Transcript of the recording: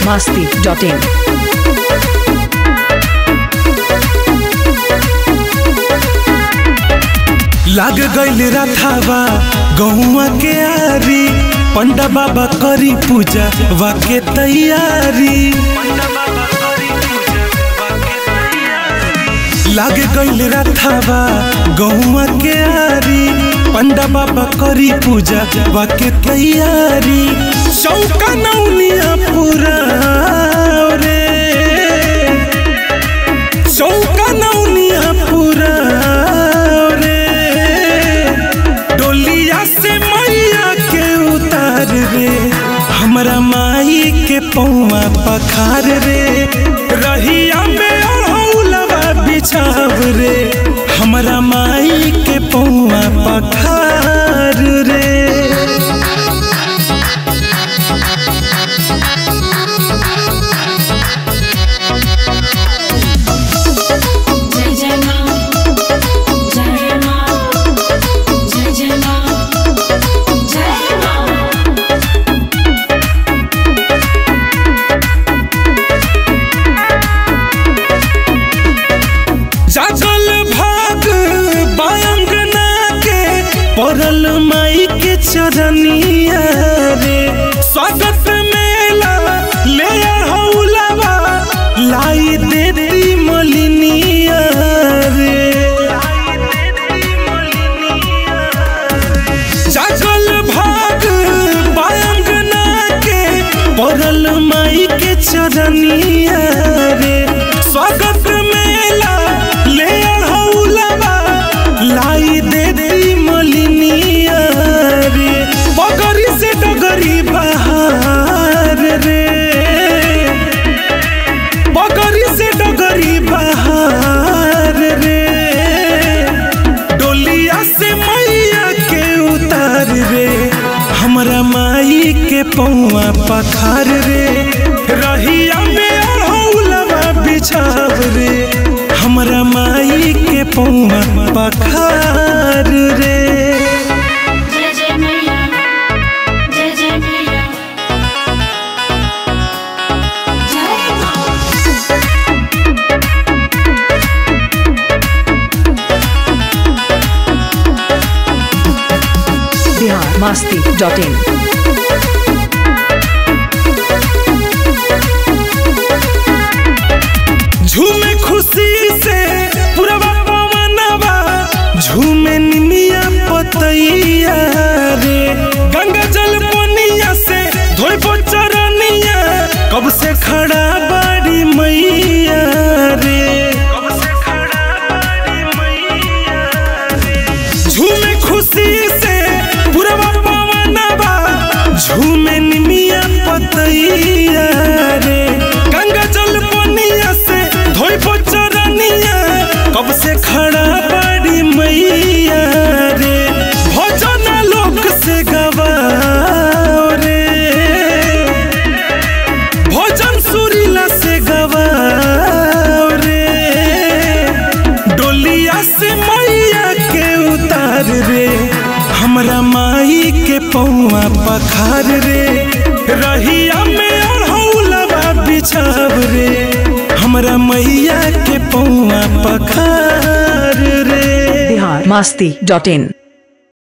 masti.in. लाग गइल रथावा गहुआ के आरी पंडा बाबा करी पूजा वाके तैयारी लाग गइल रथावा गहुआ के आरी पंडा बाबा करी पूजा वाके तैयारी चौका नौनिया पूरा रे चौका नौनिया पूरा रे डोलिया से मैया के उतार रे हमरा माई के पौवा पखार रे रहिया में अड़ौलवा बिछाव रे हमरा माई के पौवा पखार रे जय जय माँ जय माँ जय जय माँ जय माँ जागल भाग बायंगना के पड़ल माई के चरनिया रे स्वागत मेला ले हौलावा लाई देती मलिनिया रे जागल भाग बायंगना के पड़ल माई के चरनिया रे स्वागत मेला ले हौलावा लाई देती मलिनिया रे बगरी से डगरी बहार रे बगरी से डगरी बहार रे डोलिया से मैया के उतार रे हमरा माई के पौवा पखार रे रहिया में अड़ौलवा बिछाव रे हमरा माई के पौवा पखार रे जय जय मैया जय जय मैया जय माँ Bihar masti.in. झूमे खुशी से पुरवा पवनवा झूमे निमिया पतैया रे गंगा जल पनिया से धोई चरनिया कब से खड़ा बाड़ी मैया रे कब से खड़ा बाड़ी मैया झूमे खुशी से पुरवा पवनवा झूमे निमिया पतैया रे गंगा जल पनिया से धोई चरनिया कब से खड़ा बाड़ी मैया रे भजन लोक से गवाओ रे भजन सुरीला से गवाओ रे डोलिया से मैया के उतार रे हमरा माई के पौवा पखार रे रहिया में अड़ौलवा बिछाव रे हमरा मैया के पौवा पखार रे Bihar masti.in.